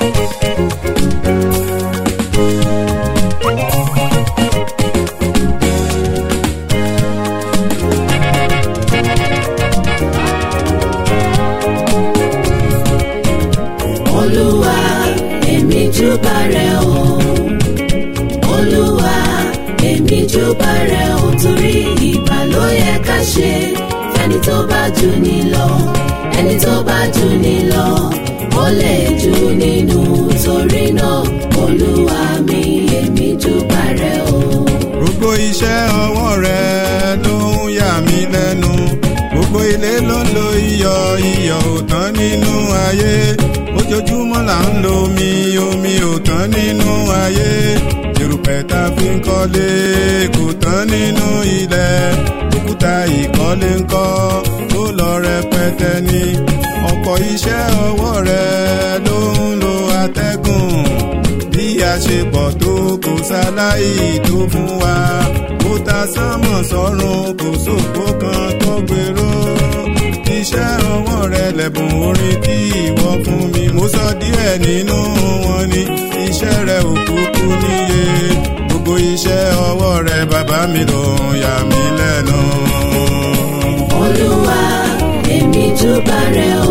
olúwa èmi júbà rẹ o olúwa èmi júbà rẹ o torí ìbà ló yẹ ká ṣe fẹ́ni tó bá jù ní lọ ẹni tó bá jù ní lọ ó lè jù nínú torí náà olúwa mi èmi júbà rẹ o. gbogbo iṣẹ́ ọwọ́ rẹ ló ń yà mí lẹ́nu gbogbo ilé ló ń lo iyọ̀ iyọ̀ ò tán nínú ayé ojoojúmọ́ là ń lo omi omi ò tán nínú ayé erùpẹ̀ tá a fi ń kọ́lé kò tán nínú ilẹ̀ òkúta ìkọ́lé ń kọ́ ó lọ rẹpẹtẹ ní ọ̀pọ̀ iṣẹ́ ọwọ́ rẹ ló ń lo atẹ́gùn bí a ṣe pọ̀ tó kò sáláì tó fún wa kó ta sánmọ̀ sọ́run kò sóko kan tó gbèrò iṣẹ́ ọwọ́ rẹ lẹ̀bùn orin tí ìwọ fún mi mo sọ díẹ̀ nínú wọn ni iṣẹ́ rẹ ò kúkú níye gbogbo iṣẹ́ ọwọ́ rẹ bàbá mi ló ń yà mí lẹ́nu. olúwa èmi júbà rẹ o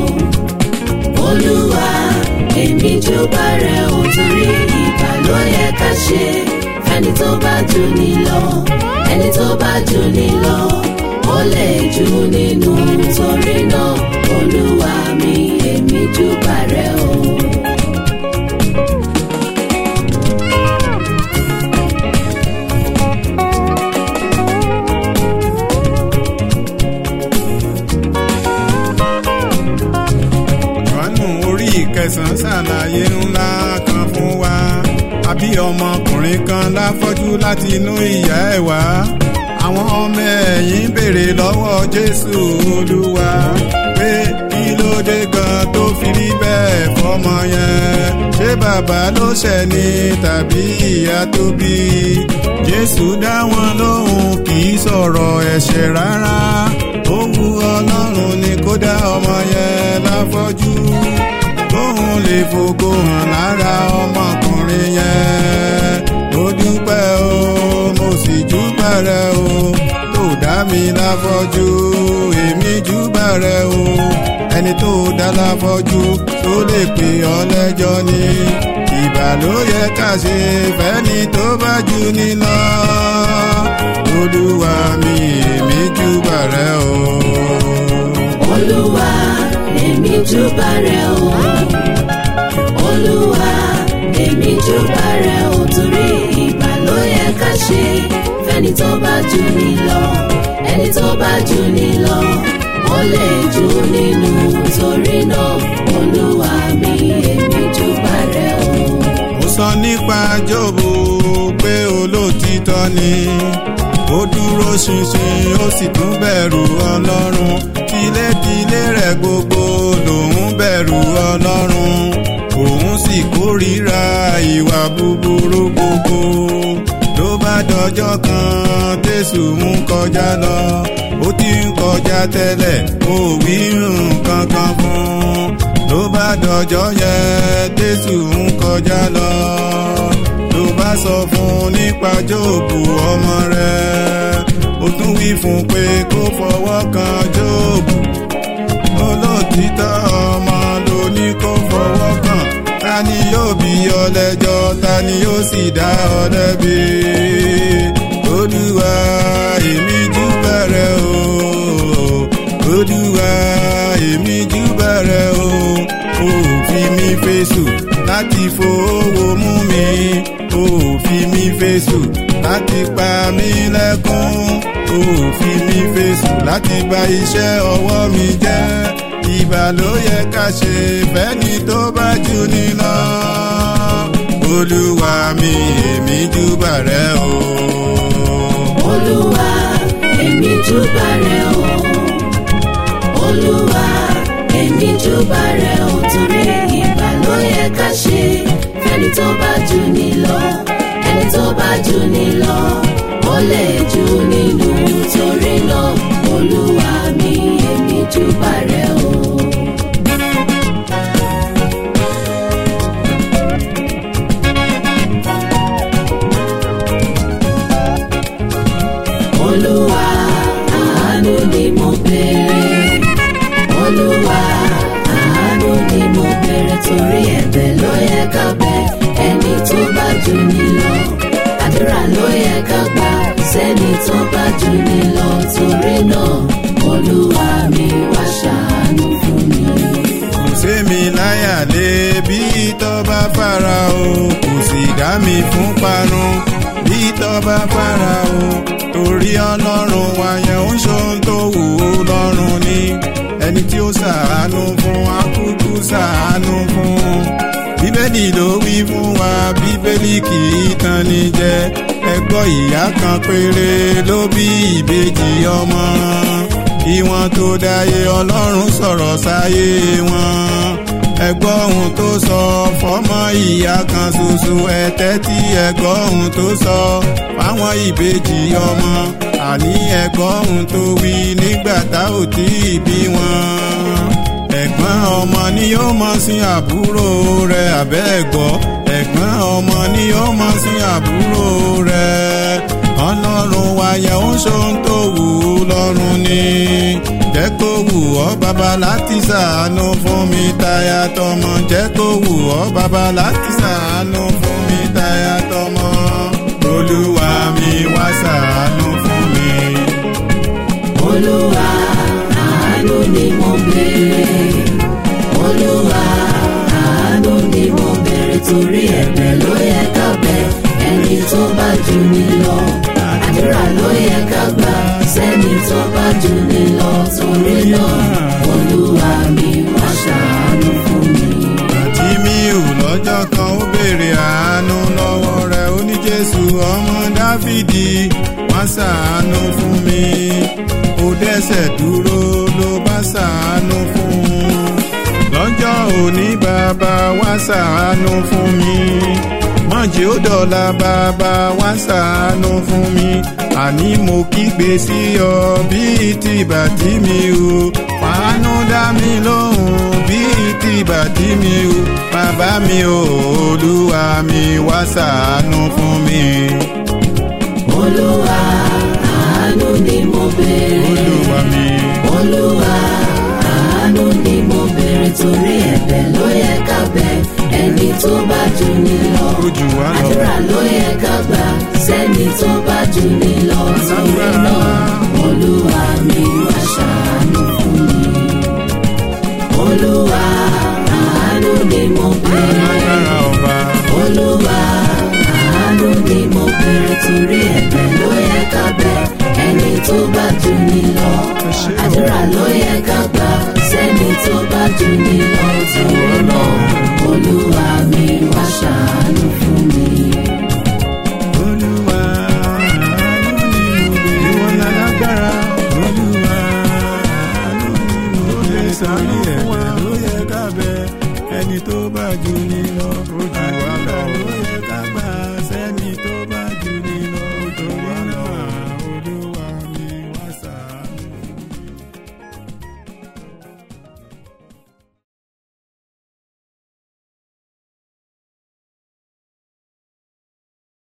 olúwa èmi júbà rẹ o torí ìbà ló yẹ ká ṣe fẹ́ni tó bá jù ní lọ ẹni tó bá jù ní lọ ó lè jù nínú torí náà olúwa mi èmi júbà rẹ o. Jòhánù orí ìkẹsàn-án ṣàlàyé ńlá kan fún wa. Àbí ọmọkùnrin kan láfọ́jú láti inú ìyá ẹ̀ wá. Àwọn ọmọ ẹ̀yìn béèrè lọ́wọ́ Jésù Olúwa pé kí ló dé gan tó fi rí bẹ́ẹ̀ fọmọ yẹn. Ṣé bàbá ló ṣẹ̀ ni tàbí ìyá tó bí? Jésù dá wọn lóhùn kì í sọ̀rọ̀ ẹ̀ṣẹ̀ rárá. Ó wu Ọlọ́run ni kó dá ọmọ yẹn láfọ́jú. Kóhun lè fògo hàn lára ọmọkùnrin yẹn. Mo dúpẹ́ o, mo sì júbà rẹ o. Tó dá mi láfọ́jú, èmi júbà rẹ o. Ẹni tó dá láfọ́jú tó lè pè ọ́ lẹ́jọ́ ni. Ìbà ló yẹ ká ṣe fẹ́ni tó bá jù ní lọ. Olúwa mi, èmi júbà rẹ o. olúwa èmi júbà rẹ o olúwa èmi júbà rẹ o torí ìbà ló yẹ ká ṣe fẹ́ni tó bá jù ní lọ ẹni tó bá jù ní lọ ó lè jù nínú torí náà olúwa mi èmi júbà rẹ o. ó sọ nípa Jóòbù pé olóòtítọ́ ni ó dúró ṣinṣin ó sì tún bẹ̀rù ọlọ́run tilétilé rẹ̀ gbogbo lòun bẹ̀rù ọlọ́run òun sì kórìíra ìwà búburú gbogbo ló bá dọjọ́ kan tẹ̀sù ń kọjá lọ ó ti ń kọjá tẹ́lẹ̀ ó wí nǹkan kan fún un ló bá dọjọ́ yẹn tẹ̀sù ń kọjá lọ ló bá sọ fún un nípa Jóòbù ọmọ rẹ̀ ó tún wí fún un pé kó fọwọ́ kan Jóòbù olóòtítọ́ ọmọ ló ní kó fọwọ́ kàn ta ni yóò bí ọ lẹ́jọ́ ta ni yóò sì dá ọ lẹ́bi olúwa èmi júbà rẹ o olúwa èmi júbà rẹ o ó fi mí fèsù láti fowó mú mi ó fi mí fèsù láti pa mí lẹ́kún ó fi mí fèsù láti bà iṣẹ́ ọwọ́ mi jẹ́ ìbà ló yẹ ká ṣe fẹ́ni tó bá jù ní lọ. olúwa mi èmi júbà rẹ o. olúwa èmi júbà rẹ o olúwa èmi júbà rẹ o torí ìbà ló yẹ ká ṣe fẹ́ni tó bá jù ní lọ ẹni tó bá jù ní lọ ó lè jù nínú torí náà olúwa mi èmi júbà rẹ o. gbáyà lé bí tọ́ba Fáráò kò sì dá mi fún parun bí tọ́ba Fáráò torí ọlọ́run wa yẹn ń ṣohun tó wù ú lọ́rùn ni ẹni tí ó ṣàánú fún akúkú ṣàánú fún bíbélì ló wí fún wa bíbélì kì í tàn ní jẹ ẹgbọ́ ìyá kan péré ló bí ìbejì ọmọ ìwọ̀n tó dáyé ọlọ́run sọ̀rọ̀ sáyé wọn ẹgbọ́ ohun tó sọ fọ́mọ ìyá kan ṣoṣo ẹ̀tẹ́ tí ẹgbọ́ ohun tó sọ fáwọn ìbejì ọmọ àní ẹgbọ́ ohun tó wí nígbà tá ò tí ì bí wọn ẹ̀gbọ́n ọmọ ni yóò mọ sí àbúrò rẹ̀ àbẹ́ ẹ̀gbọ́ ẹ̀gbọ́n ọmọ ni yóò mọ sí àbúrò rẹ̀ ọlọ́run wa yẹn ń ṣohun tó wù ú lọ́rùn ni jẹ́ kó wù ọ́ bàbá láti ṣàánú fún mi táyà tọmọ jẹ́ kó wù ọ́ bàbá láti ṣàánú fún mi táyà tọmọ olúwa mi wá ṣàánú fún mi. olúwa àánú ni mo béèrè olúwa àánú ni mo béèrè torí ẹ̀bẹ̀ ló yẹ ká bẹ̀ ẹni tó bá jù ní lọ àdúrà ló yẹ ká gbà sẹ́ni tó bá jù ní lọ torí náà olúwa mi wá ṣàánú fún mi. àti mi ò lọ́jọ́ kan ó béèrè àánú lọ́wọ́ rẹ̀ ó ní jésù ọmọ dáfídì wá ṣàánú fún mi ó dẹ́sẹ̀ dúró ló bá ṣàánú fún un lọ́jọ́ òní bàbá wá ṣàánú fún mi mọ̀jì ó dọ̀la bàbá wá ṣàánú fún mi àní mo kígbe sí ọ bíi ti bàtí mi o fàánú dá mi lóhùn bíi ti bàtí mi o bàbá mi o olúwa mi wá ṣàánú fún mi. olúwa àánú ni mo béèrè olúwa mi olúwa àánú ni mo béèrè torí ẹ̀bẹ̀ ló yẹ ká bẹ̀ ẹni tó bá jù ní lọ ó jù wá lọ. àdúrà ló yẹ ká gbà sẹ́ni tó bá jù ní